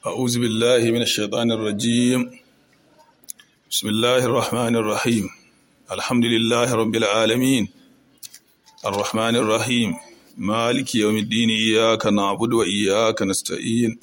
أعوذ بالله من الشيطان الرجيم بسم الله الرحمن الرحيم الحمد لله رب العالمين الرحمن الرحيم مالك يوم الدين إياك نعبد وإياك نستعين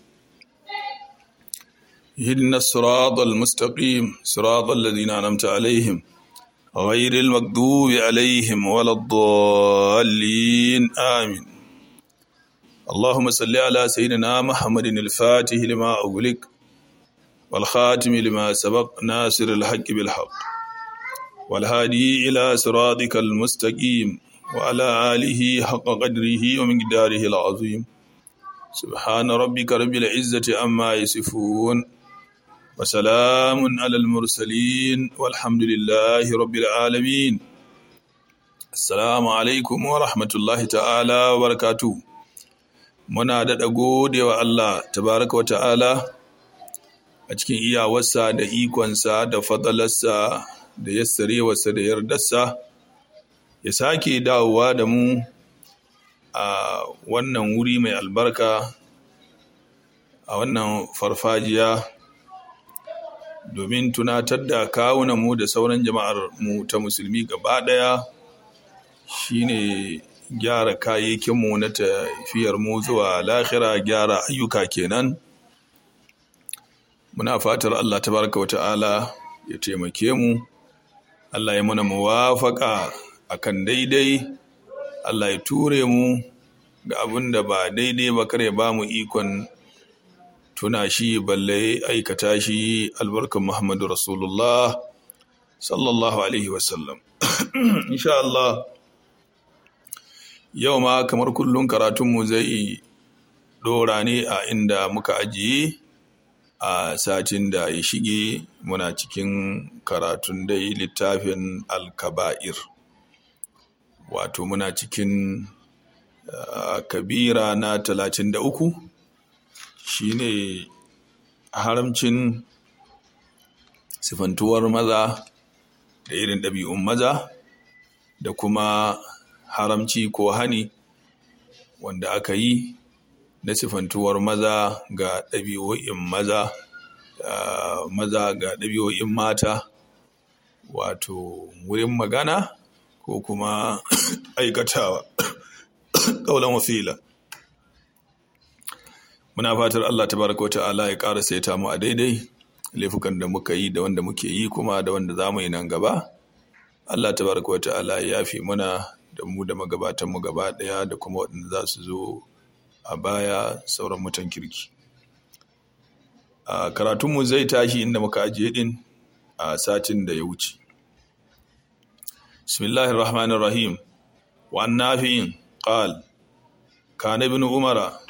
اهدنا الصراط المستقيم صراط الذين أنعمت عليهم غير المغضوب عليهم ولا الضالين آمين اللهم صل على سيدنا محمد الفاتح لما أغلق والخاتم لما سبق ناصر الحق بالحق والهادي إلى صراطك المستقيم وعلى آله حق قدره ومقداره العظيم سبحان ربك رب العزة أما يصفون وسلام على المرسلين والحمد لله رب العالمين السلام عليكم ورحمة الله تعالى وبركاته muna daɗa gode wa Allah tabaraka wa ta'ala a cikin iyawarsa da ikonsa da fadalarsa da yassarewarsa da yardarsa ya sake dawowa da mu a wannan wuri mai albarka a wannan farfajiya domin tunatar da kawunanmu da sauran jama'ar mu ta musulmi gaba ɗaya shine gyara kayayyakinmu na tafiyar mu zuwa lahira gyara ayyuka kenan muna fatar Allah tabaraka wata'ala ya taimake mu Allah ya mana muwafaka akan daidai Allah ya ture mu ga abin da ba daidai ba kare ba mu ikon tuna shi balle aikata shi albarkan Muhammadu Rasulullah sallallahu alaihi wasallam insha Allah yau ma kamar kullum karatunmu zai dora ne a inda muka ajiye a satin da ya shige muna cikin karatun dai littafin alkaba'ir wato muna cikin uh, kabira na talatin da uku shine haramcin sifantuwar maza da irin ɗabi'un maza da kuma haramci ko hani wanda aka yi na sifantuwar maza ga ɗabi'o'in maza maza ga ɗabi'o'in mata wato wurin magana ko kuma aikatawa ƙaunar wasila muna fatar Allah tabaraka wa ta'ala ya ƙara saita mu a daidai laifukan da muka yi da wanda muke yi kuma da wanda za mu yi nan gaba Allah tabaraka wa ta'ala ya yafi muna da mu da magabatanmu gaba ɗaya da kuma waɗanda za su zo a baya sauran mutan kirki a karatunmu zai tashi inda muka ajiye ɗin a satin da ya wuce bismillahir rahmanir rahim wa nafi'in qal kana ibn umara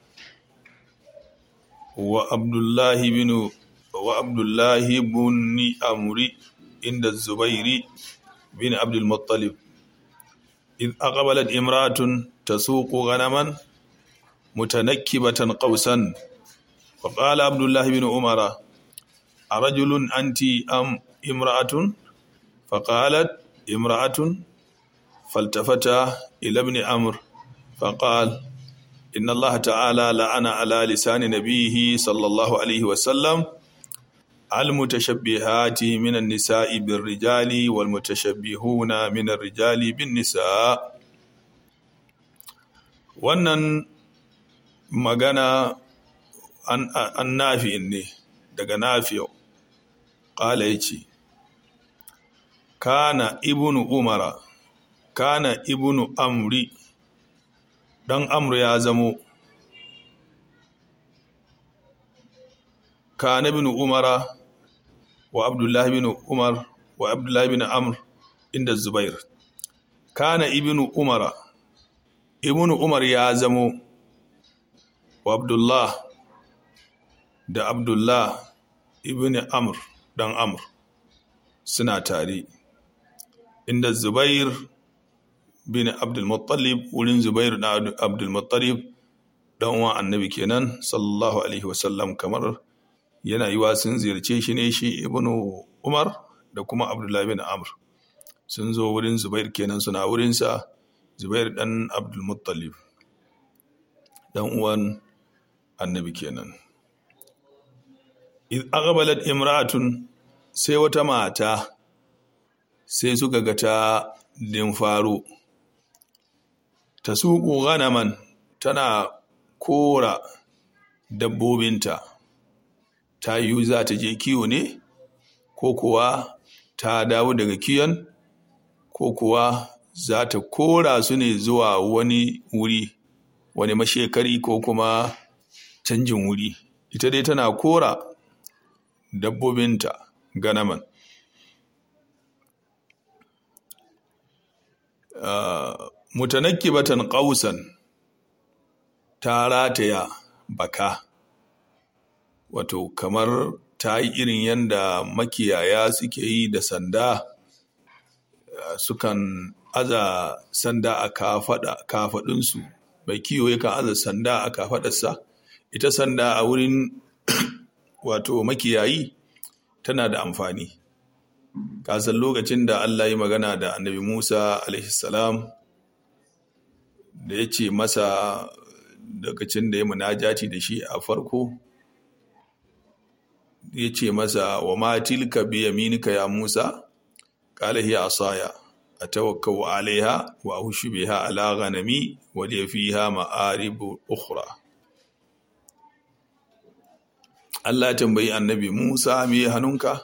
wa abdullahi bin wa abdullahi ibn amri inda zubairi bin abdul muttalib إذ أقبلت امرأة تسوق غنما متنكبة قوسا فقال عبد الله بن عمر أرجل أنت أم امرأة فقالت امرأة فالتفت إلى ابن عمرو فقال إن الله تعالى لعن على لسان نبيه صلى الله عليه وسلم المتشبهات من النساء بالرجال والمتشبهون من الرجال بالنساء wannan magana an nafi ne daga nafiyo ƙala ya ce kana ibnu umara kana ibnu amri ɗan amru ya zamo kana ibnu umara wa abdullahi bin umar wa abdullahi bin amr inda zubair kana ibnu umara ibnu umar ya zamo wa abdullah da abdullah ibn amr dan amr suna tare inda zubair bin abdulmuttalib wurin zubair na abdulmuttalib dan uwan annabi kenan sallallahu alaihi wasallam kamar yana yiwa sun ziyarce shi ne shi ibnu umar da kuma abdullahi bin amr sun zo wurin zubair kenan suna wurinsa zubair dan abdulmuttalib dan uwan annabi kenan aqbalat imra'atun sai wata mata sai suka ga ta din faro ta suku ganaman tana kora dabbobinta ta yi za ta je kiwo ne ko kuwa ta dawo daga kiyon ko kuwa za ta kora su ne zuwa wani wuri wani mashekari ko kuma canjin wuri ita dai tana kora dabbobinta ganaman uh, mutanakkibatan qausan ta rataya baka wato kamar ta yi irin yadda makiyaya suke yi da sanda sukan aza sanda a kafaɗinsu mai kiwo yakan aza sanda a kafaɗarsa ita sanda a wurin wato makiyayi tana da amfani kasan lokacin da Allah yi magana da annabi Musa salam da ya ce masa lokacin da ya munajati da shi a farko ya ce masa wa ma tilka bi yaminika ya Musa qala hiya asaya atawakkau alaiha wa ahushu biha ala ghanami wa li fiha ma'arib ukhra Allah tambayi annabi Musa me hannunka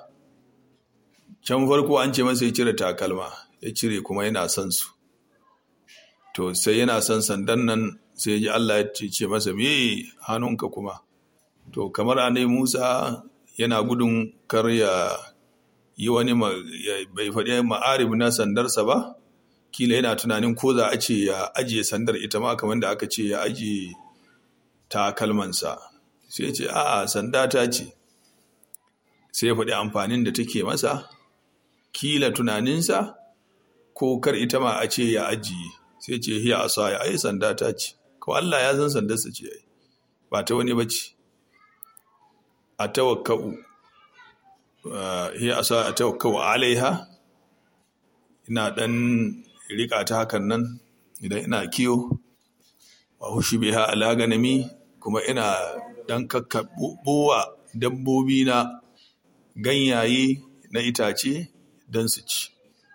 can farko an ce masa ya cire takalma ya cire kuma yana son su to sai yana son sandan nan sai ji Allah ya ce masa me hannunka kuma to kamar annabi Musa yana gudun kar ya yi wani bai faɗi ma'arib na sandarsa ba kila yana tunanin ko za a ce ya ajiye sandar ita ma kamar da aka ce ya ajiye takalmansa sai ce a'a sanda ta ce sai ya faɗi amfanin da take masa kila tunaninsa ko kar ita ma a ce ya ajiye sai ce hiya asa ya ai sanda ta ce ko Allah ya san sandarsa ce ai ba ta wani bace a tawakkau hiya asa a tawakkau alaiha ina dan rika ta hakan nan idan ina kiyo wa hushi biha ala ganami kuma ina dan kakkaɓowa dabbobi na ganyaye na itace don su ci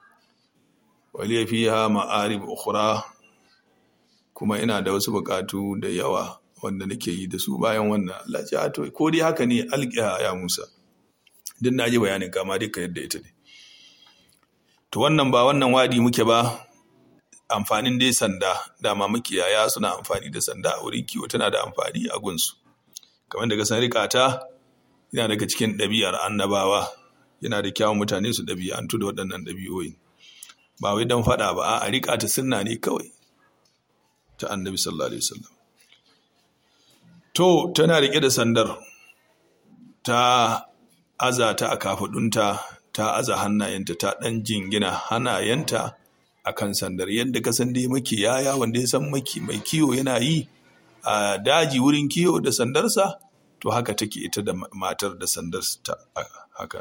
waliya fiha ma'arib ukhra kuma ina da wasu bukatu da yawa wanda nake yi da su bayan wannan Allah ya to ko dai haka ne alqiya ya Musa din naji bayanin kama duka yadda ita ne to wannan ba wannan wadi muke ba amfanin dai sanda dama makiyaya suna amfani da sanda a wurin kiwo tana da amfani a gunsu kamar daga san rikata yana daga cikin ɗabi'ar annabawa yana da kyawun mutane su ɗabi'antu da waɗannan ɗabi'o'i ba wai don faɗa ba a riƙa ta sunna ne kawai ta annabi sallallahu alaihi wasallam to tana riƙe da sandar ta aza ta a kafaɗunta ta aza hannayenta ta ɗan jingina hannayenta a kan sandar yadda ka san dai makiyaya wanda ya san maki mai kiwo yana yi a daji wurin kiwo da sandarsa to haka take ita da matar da sandarsa haka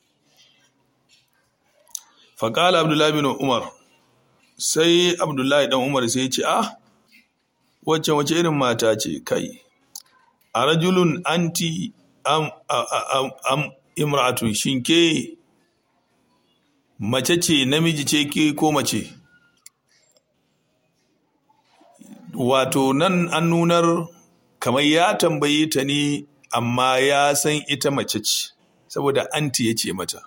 faƙala abdullahi bin umar sai abdullahi dan umar sai ce ah wacce wace irin mata ce kai a rajulun anti am, am imra'atun shinke mace ce namiji ce ke ko mace wato nan an nunar kamar ya tambaye ta ne amma ya san ita mace ce saboda anti ya ce mata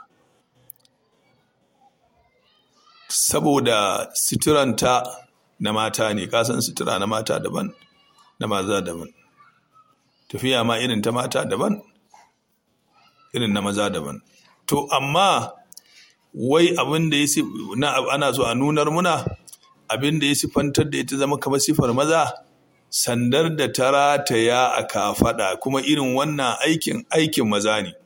saboda suturanta na mata ne kasan sutura na mata daban na maza daban tafiya ma irin ta mata daban irin na maza daban to amma wai abin da ya ana so a nunar muna abin da ya sifantar da ita zama kamar sifar maza sandar da ta rataya a kafaɗa kuma irin wannan aikin aikin maza ne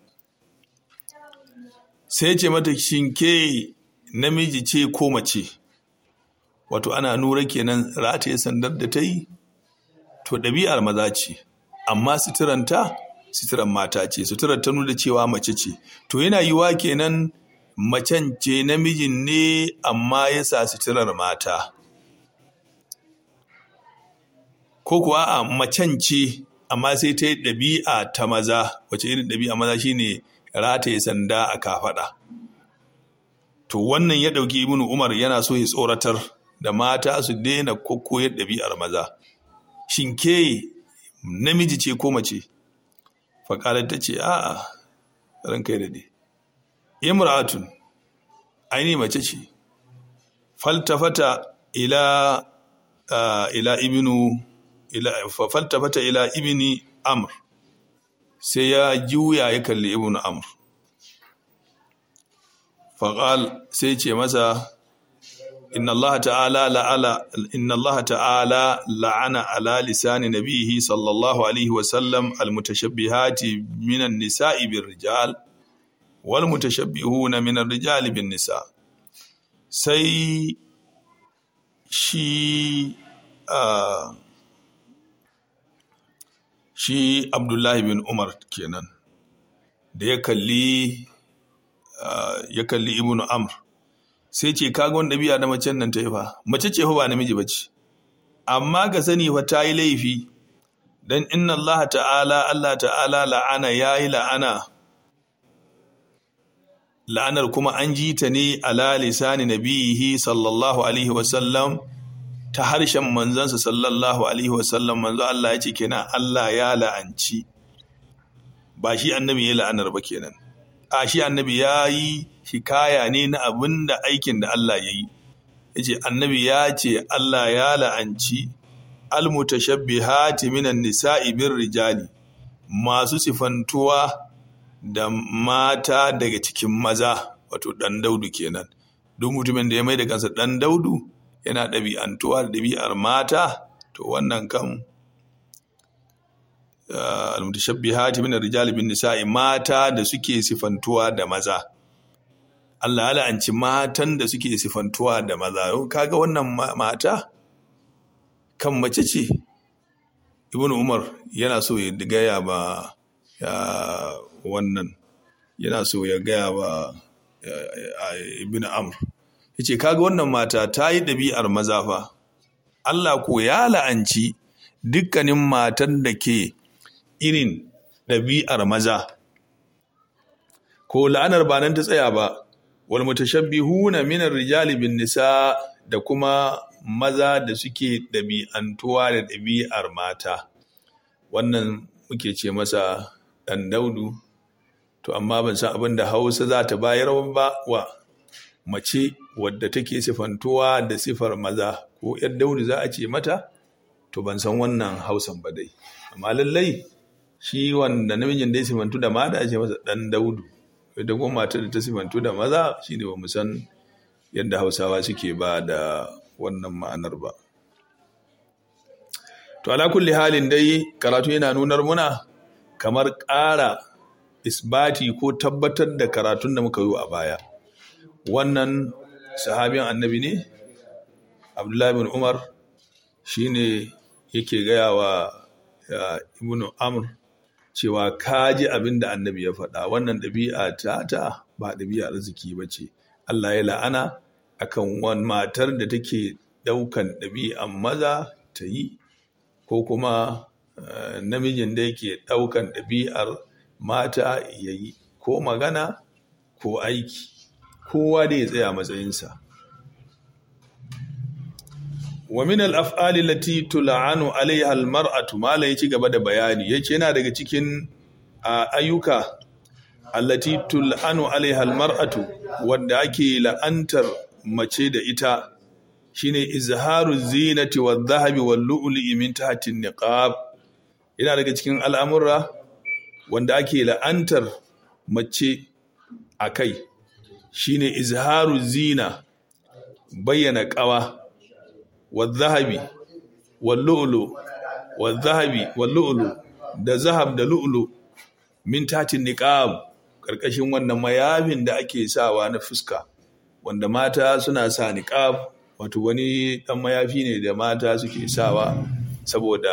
sai ce mata shinke namiji ce ko mace wato ana nura kenan rataye sandar da ta yi to ɗabi'ar maza ce amma suturanta suturan mata ce suturar ta nuna cewa mace ce to yana yiwa kenan macen ce namijin ne amma ya sa suturar mata ko kuwa a macen ce amma sai ta yi ɗabi'a ta maza wace irin ɗabi'a maza shine rataye sanda a kafaɗa to wannan ya ɗauki ibnu umar yana so ya tsoratar da mata su daina kokkoyar ɗabi'ar maza shin ke namiji ce ko mace faƙalar ta ce a'a ran kai daɗe imra'atun aini mace ce faltafata ila ila ibnu ila faltafata ila ibni amr sai ya juya ya kalli ibnu amr faƙal sai ce masa inna Allah ta'ala la'ala inna Allah ta'ala la'ana ala lisani nabihi sallallahu alaihi wa sallam almutashabbihati minan nisa'i bir rijal wal mutashabbihuna minar rijali bin nisa sai shi shi Abdullahi bin Umar kenan da ya kalli ya kalli ibnu amr sai ce kaga wani ɗabi'a da macen nan ta yi fa mace ce fa ba namiji ba ce amma ka sani fa ta yi laifi dan inna Allah ta'ala Allah ta'ala la'ana ya yi la'ana la'anar kuma an ji ta ne ala lisani nabihi sallallahu alaihi wasallam ta harshen manzansa sallallahu alaihi wasallam manzo Allah ya ce kenan Allah ya la'anci ba shi annabi ya la'anar ba kenan a shi annabi ya yi hikaya ne na abin da aikin da Allah ya yi ya ce annabi ya ce Allah ya la'anci almutashabbihati minan nisa'i bin rijali masu sifantuwa da mata daga cikin maza wato ɗan daudu kenan duk mutumin da ya mai da kansa ɗan daudu yana ɗabi'antuwa da ɗabi'ar mata to wannan kan almutashabbihati min ar-rijali bin nisa'i mata da suke sifantuwa da maza Allah ya la'anci matan da suke sifantuwa da maza kaga wannan mata kan mace ce ibnu umar yana so ya gaya ba ya wannan yana so ya gaya ba ibnu amr yace kaga wannan mata ta yi ɗabi'ar maza fa Allah ko ya la'anci dukkanin matan da ke irin ɗabi'ar maza ko la'anar ba nan ta tsaya ba wal mutashabbihuna min rijali bin nisa da kuma maza da suke ɗabi'antuwa da ɗabi'ar mata wannan muke ce masa ɗan daudu to amma ban san abin da hausa za ta bayar ba wa mace wadda take sifantuwa da sifar maza ko ‘yar daudu za a ce mata to ban san wannan hausan ba dai amma lallai shi wanda namijin da ya sifantu da mata a ce masa ɗan daudu ita kuma matar da ta sifantu da maza shine ba mu san yadda hausawa suke ba da wannan ma'anar ba to ala kulli halin dai karatu yana nunar muna kamar ƙara isbati ko tabbatar da karatun da muka yi a baya wannan sahabin annabi ne abdullahi bin umar shine yake gaya wa ibnu amr cewa kaji abin da annabi ya faɗa wannan ɗabi'a ta ta ba ɗabi'a arziki ba ce Allah ya la'ana akan wani matar da take ɗaukan ɗabi'an maza ta yi ko kuma namijin da yake ɗaukan ɗabi'ar mata ya yi ko magana ko aiki kowa da ya tsaya matsayinsa wa min al-af'ali allati tul'anu 'alayha al-mar'atu mala yaci gaba da bayani yace yana daga cikin ayyuka allati tul'anu 'alayha al-mar'atu wanda ake la'antar mace da ita shine izharu zinati wadh-dhahabi wal-lu'lu'i min tahti an-niqab yana daga cikin al'amura wanda ake la'antar mace akai shine izharu zina bayyana ƙawa والذهبي واللؤلؤ والذهبي واللؤلؤ da zahab da lu'lu min tatin niqab karkashin wannan mayafin da ake sawa na fuska wanda mata suna sa niqab wato wani dan mayafi ne da mata suke sawa saboda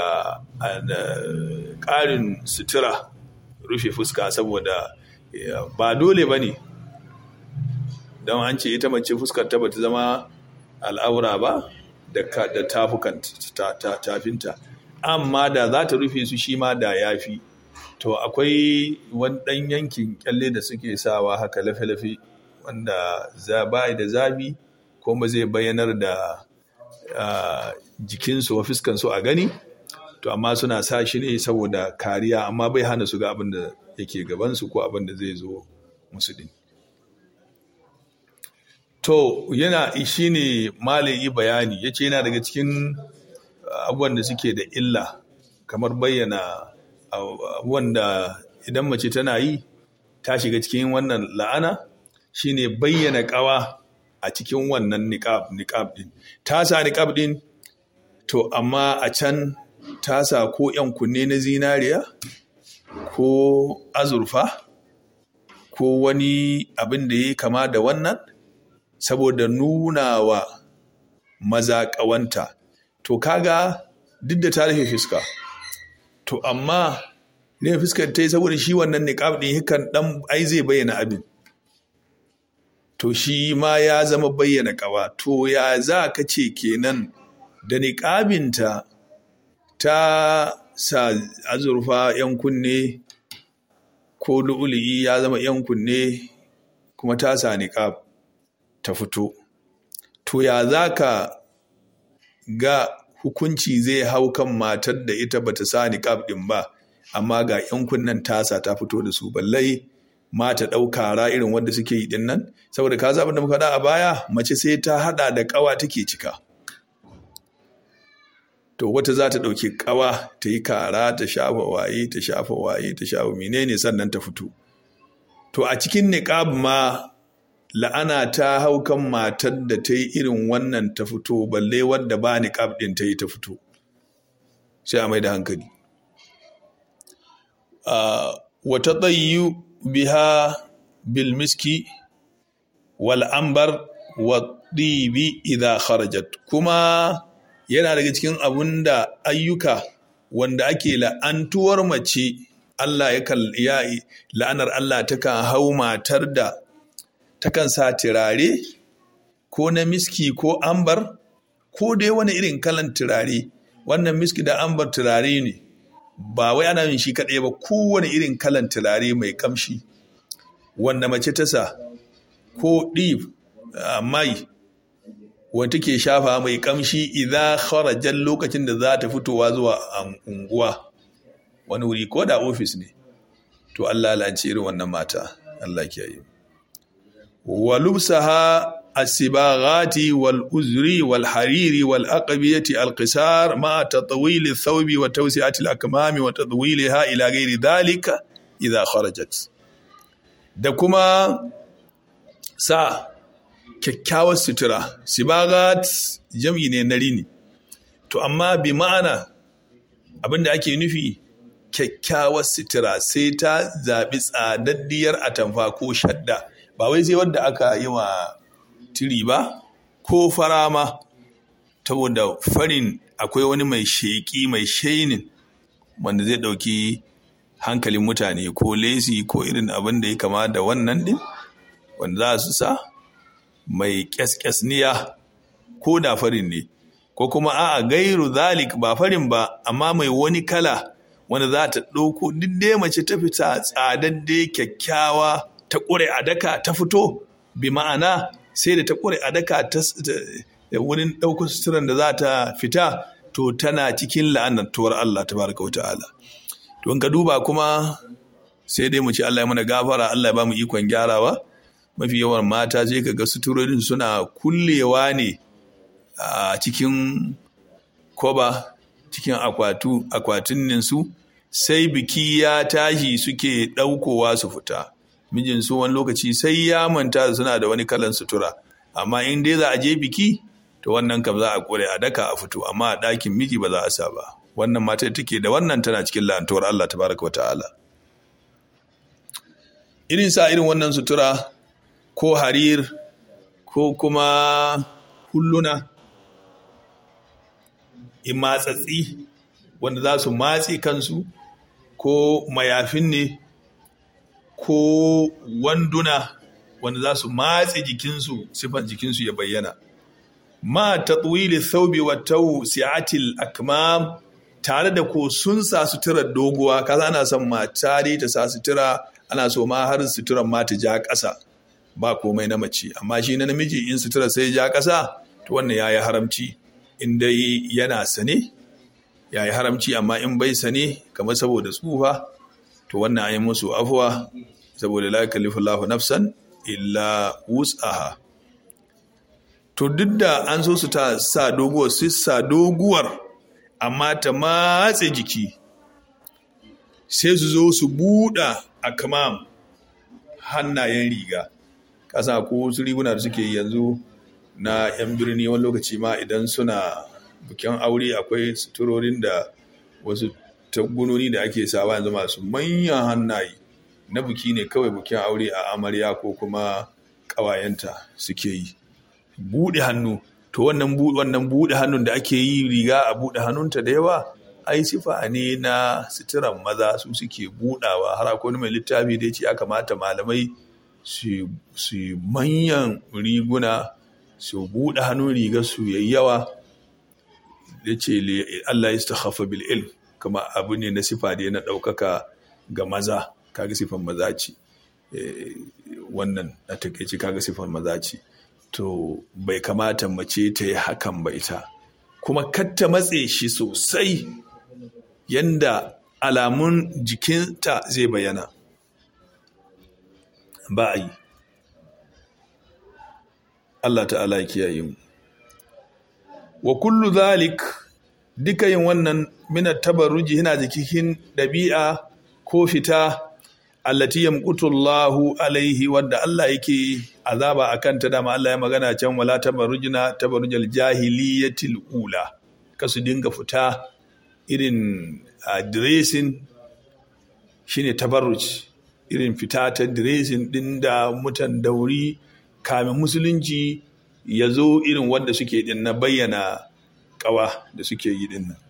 ƙarin sutura rufe fuska saboda ba dole ba ne don an ce ita mace fuskar ta bata zama al'aura ba da tafukan tafinta amma da za ta rufe su shi ma da ya fi to akwai wani ɗan yankin kyalle da suke sawa haka lafe-lafe wanda za ba da zabi ko ba zai bayyanar da jikinsu wa fuskansu a gani to amma suna sa shi ne saboda kariya amma bai hana su ga abin da yake gabansu ko abin da zai zo musu din to yana shi ne malayi bayani ya ce yana daga cikin abubuwan da suke da illa kamar bayyana abubuwan da idan mace tana yi ta shiga cikin wannan la'ana shine bayyana kawa a cikin wannan niqab niqab din ta sa niqab din to amma a can ta sa ko yan kunne na zinariya ko azurfa ko wani abin da ya kama da wannan saboda nuna wa maza ƙawanta to kaga duk da ta rufe fuska to amma rufe fuskar ta yi saboda shi wannan niqab din hikan dan ai zai bayyana abin to shi ma ya zama bayyana ƙawa to ya za ka ce kenan da niƙabinta ta sa azurfa 'yan kunne ko lu'ulu'i ya zama 'yan kunne kuma ta sa niƙab ta fito to ya za ka ga hukunci zai hau kan matar da ita bata sa niƙab ɗin ba amma ga 'yan kunnen tasa ta fito da su ballai mata ɗauka ra irin wanda suke yi ɗin nan saboda ka zaɓi da muka a baya mace sai ta haɗa da ƙawa take cika to wata za ta ɗauki ƙawa ta yi kara ta shafa waye ta shafa waye ta shafa menene sannan ta fito to a cikin niƙab ma la'ana ta hau kan matar da ta yi irin wannan ta fito balle wadda ba niƙab ɗin ta yi ta fito sai a mai da hankali wata tsayi biha bilmiski wal ambar wa ɗibi idha kharajat kuma yana daga cikin abun da ayyuka wanda ake la'antuwar mace Allah ya la'anar Allah takan hau matar da takan sa turare ko na miski ko ambar ko dai wani irin kalan turare wannan miski da ambar turare ne ba wai ana yin shi kaɗai ba kowane irin kalan turare mai kamshi wanda mace ta sa ko ɗif mai wanda take shafa mai kamshi idan kharajan lokacin da za ta fitowa zuwa unguwa wani wuri ko da ofis ne to Allah lance irin wannan mata Allah kiyaye wa lubsaha as-sibaghati wal uzri wal hariri wal aqbiyati al qisar ma tatwil ath-thawbi wa tawsi'ati al-akmami wa tadwilha ila ghairi dhalika idha kharajat da kuma sa kyakkyawar sutura sibagat jam'i ne na rini to amma bi ma'ana abinda ake nufi kyakkyawar sutura sai ta zaɓi tsadaddiyar atamfa ko shadda ba wai sai wadda aka yi wa tiri ba ko fara ma saboda farin akwai wani mai sheƙi mai shainin wanda zai ɗauki hankalin mutane ko lesi ko irin abin da ya kama da wannan ɗin wanda za su sa mai ƙyasƙyasniya ko da farin ne ko kuma a'a gairu zalik ba farin ba amma mai wani kala wanda za ta ɗauko duk dai mace ta fita tsadadde kyakkyawa ta ƙure a daka ta fito bi ma'ana sai da ta ƙure a daka ta wurin ɗaukar suturan da za ta fita to tana cikin la'anatuwar Allah tabaraka wa ta'ala to in ka duba kuma sai dai mu ce Allah ya mana gafara Allah ya ba mu ikon gyarawa mafi yawan mata sai ka ga suturorin suna kullewa ne a cikin koba cikin akwatu akwatin su sai biki ya tashi suke ɗaukowa su fita mijin su wani lokaci sai ya manta suna da wani kalan sutura amma in dai za a je biki to wannan kam za a kore a daka a fito amma a ɗakin miji ba za a sa ba wannan matar take da wannan tana cikin la'antuwar Allah tabaraka wa ta'ala irin sa irin wannan sutura ko harir ko kuma hulluna in matsatsi wanda za su matse kansu ko mayafin ne ko wanduna wanda za su matse jikinsu sifan jikinsu ya bayyana ma tatwili thawbi wa tawsi'atil akmam tare da ko sun sa suturar doguwa kaza ana son mata dai ta sa sutura ana so ma har suturar ma ta ja ƙasa ba komai na mace amma shi na namiji in sutura sai ja ƙasa to wannan yayi haramci in dai yana sane yayi haramci amma in bai sane kamar saboda tsufa to wannan ayi musu afuwa saboda la yukallifu Allahu nafsan illa wus'aha to duk da an so su ta sa doguwar su sa doguwar amma ta matse jiki sai su zo su buɗa a kamam hannayen riga kasa ko wasu riguna da suke yanzu na 'yan birni wani lokaci ma idan suna bukin aure akwai suturorin da wasu tagunoni da ake sawa yanzu masu manyan hannaye na buki ne kawai bukin aure a amarya ko kuma ƙawayenta suke yi buɗe hannu to wannan wannan buɗe hannun da ake yi riga a buɗe hannunta da yawa ai sifa ne na suturan maza su suke buɗawa har akwai mai littafi da ya ce ya kamata malamai su manyan riguna su buɗe hannun riga su yayi yawa ya ce Allah ya stakhafa bil ilm kuma abu ne na sifa da na ɗaukaka ga maza kaga sifan maza ce wannan a takaice kaga sifan maza ce to bai kamata mace ta yi hakan ba ita kuma katta matse shi sosai yanda alamun jikinta zai bayyana ba a yi Allah ta'ala ya kiyaye mu wa kullu zalik duka yin wannan mina tabarruji yana jikin ɗabi'a ko fita allati yamqutu Allahu alaihi wadda Allah yake azaba akan ta dama Allah ya magana can wala tabarrujna tabarrujal jahiliyatil ula kasu dinga fita irin dressing shine tabarruj irin fita ta dressing din da mutan dauri kamin musulunci ya zo irin wanda suke din na bayyana kawa da suke yi din nan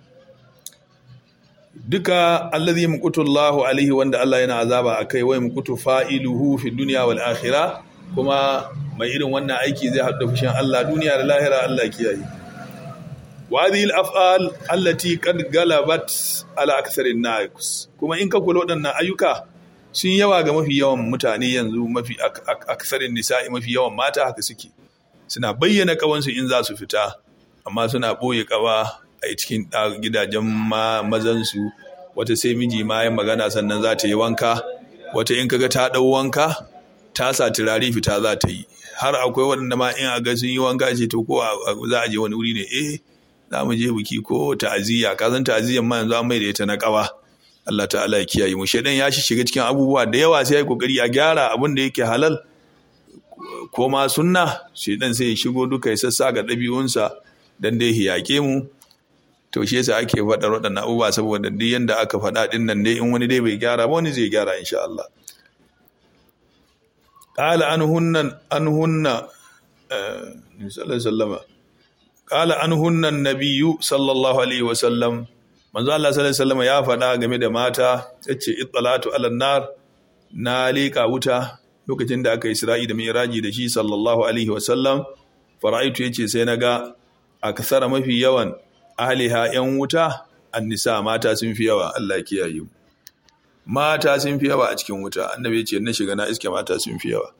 duka allazi yamqutu Allahu alaihi wanda Allah yana azaba akai wa yamqutu fa'iluhu fi dunya wal akhirah kuma mai irin wannan aiki zai haɗu fushin Allah duniya da lahira Allah kiyaye wa hadhihi al-af'al allati qad galabat ala aktharin nas kuma in ka kula waɗannan ayyuka sun yawa ga mafi yawan mutane yanzu mafi aksarin nisa'i mafi yawan mata haka suke suna bayyana kawansu in za su fita amma suna ɓoye kawa a cikin gidajen mazansu wata sai miji ma ya magana sannan za ta yi wanka wata in kaga ta ɗau wanka ta sa turare fita za ta yi har akwai waɗanda ma in a ga sun yi wanka ce to ko za a je wani wuri ne eh za mu je biki ko ta'aziyya ka san ta'aziyyan ma yanzu an mai da ita na kawa Allah ta'ala ya kiyaye mu shedan ya shiga cikin abubuwa da yawa sai ya kokari a gyara abin da yake halal ko ma sunna shedan sai ya shigo duka ya sassa ga ɗabi'unsa dan dai hiyake mu to shi yasa ake faɗa waɗannan abubuwa saboda duk yanda aka faɗa ɗin nan dai in wani dai bai gyara ba wani zai gyara insha Allah qala anhunna anhunna sallallahu qala anhunna an-nabiyyu sallallahu alaihi wasallam manzo Allah sallallahu alaihi wasallam ya faɗa game da mata yace ittalatu ala nar na leka wuta lokacin da aka Isra'i da Mi'raji da shi sallallahu alaihi wasallam fara'aitu yace sai naga akthara mafi yawan ahliha yan wuta annisa mata sun fi yawa Allah kiyaye mu mata sun fi yawa a cikin wuta annabi yace na shiga na iske mata sun fi yawa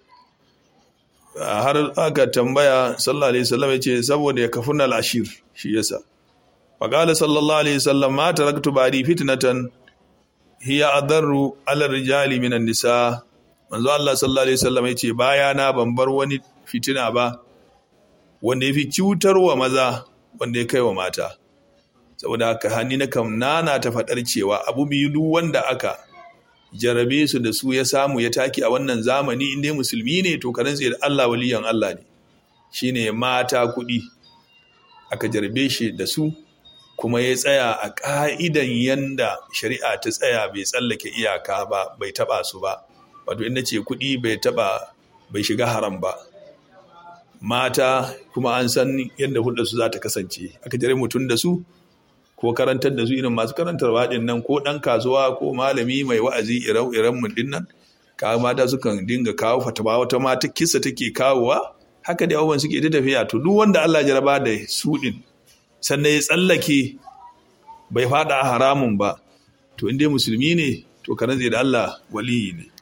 har aka tambaya sallallahu alaihi wasallam yace saboda ya kafuna al-ashir shi yasa faqala sallallahu alaihi wasallam ma taraktu ba'di fitnatan hiya adarru ala rijali minan nisa manzo Allah sallallahu alaihi wasallam yace baya na ban bar wani fitina ba wanda yafi cutarwa maza wanda ya kai wa mata saboda haka hanni na kam nana ta faɗar cewa abu biyu duk wanda aka jarabe su da su ya samu ya taki a wannan zamani inda musulmi ne to karan da Allah waliyan Allah ne shine mata kuɗi aka jarabe shi da su kuma ya tsaya a ƙa'idan yanda shari'a ta tsaya bai tsallake iyaka ba bai taɓa su ba wato inda ce kuɗi bai taɓa bai shiga haram ba mata kuma an san yadda hulɗar su za ta kasance aka jare mutum da su ko karantar da su irin masu karantar waɗin nan ko ɗan kasuwa ko malami mai wa'azi iran mu din nan ka mata sukan dinga kawo fatawa wata mata kisa take kawowa haka da abubuwan suke ta tafiya to duk wanda Allah jaraba da su din sannan ya tsallake bai fada haramun ba to inda musulmi ne to ka rantse da Allah waliyi ne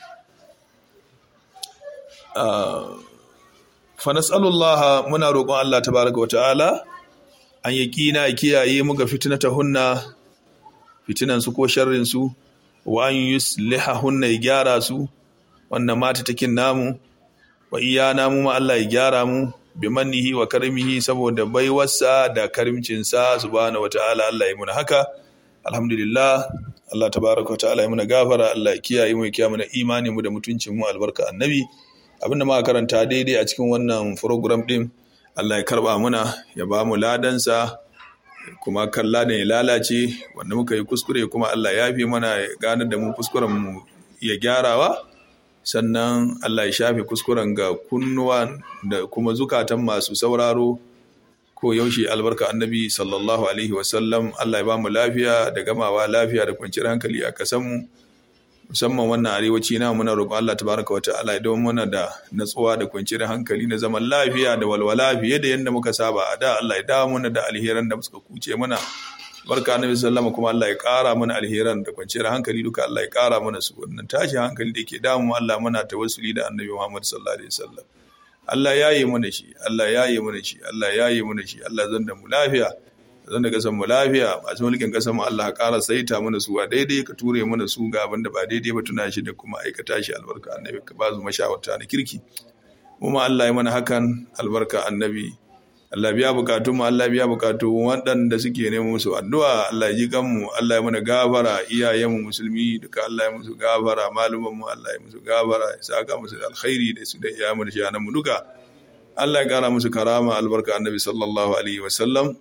fa nas'alullaha muna roƙon Allah tabaraka wa ta'ala an yaqina kiyaye mu ga fitnata hunna fitinan su ko sharrin su wa an yusliha hunna ya gyara su wannan mata takin namu wa iyana mu ma Allah ya gyara mu bi mannihi wa karimihi saboda baiwarsa da karimcinsa subhanahu wa ta'ala Allah ya muna haka alhamdulillah Allah tabaraka wa ta'ala ya muna gafara Allah ya kiyaye mu ya kiyaye mana imani mu da mutuncin mu albarka annabi abinda muka karanta daidai a cikin wannan program din Allah ya karba muna ya ba mu ladansa kuma kan ladan ya lalace wanda muka yi kuskure kuma Allah ya fi mana ya ganar da mu kuskuren mu ya gyarawa sannan Allah ya shafe kuskuren ga kunnuwa da kuma zukatan masu sauraro ko yaushe albarka annabi sallallahu alaihi wasallam Allah ya ba mu lafiya da gamawa lafiya da kwanciyar hankali a kasanmu musamman wannan arewaci na muna roƙon Allah tabaraka wata'ala idan muna da natsuwa da kwanciyar hankali na zaman lafiya da walwala fiye da yadda muka saba a da Allah ya dawo muna da alheran da suka kuce mana barka annabi sallama kuma Allah ya ƙara mana alheran da kwanciyar hankali duka Allah ya ƙara mana su wannan tashin hankali da ke damu Allah muna tawassuli da annabi Muhammad sallallahu alaihi wasallam Allah ya yi mana shi Allah ya yi mana shi Allah ya yi mana shi Allah zan da mu lafiya zan da kasan mu lafiya masu mulkin kasan mu Allah ƙara saita mana su a daidai ka ture mana su ga abin da ba daidai ba tuna shi da kuma aikata shi albarka annabi ka ba su mashawarta na kirki kuma Allah ya mana hakan albarka annabi Allah biya bukatun mu Allah biya bukatu waɗanda suke neman musu addu'a Allah ya ji kanmu Allah ya mana gafara iyayen mu musulmi duka Allah ya musu gafara maluman mu Allah ya musu gafara ya saka musu da alkhairi da su da iyayen shi mu duka Allah ya kara musu karama albarka annabi sallallahu alaihi wa sallam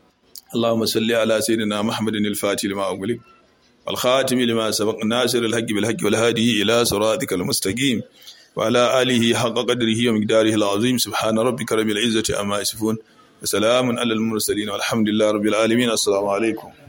اللهم صل على سيدنا محمد الفاتح لما أغلق والخاتم لما سبق ناصر الحق بالحق والهادي إلى صراطك المستقيم وعلى آله حق قدره ومقداره العظيم سبحان ربك رب العزة أما يصفون وسلام على المرسلين والحمد لله رب العالمين السلام عليكم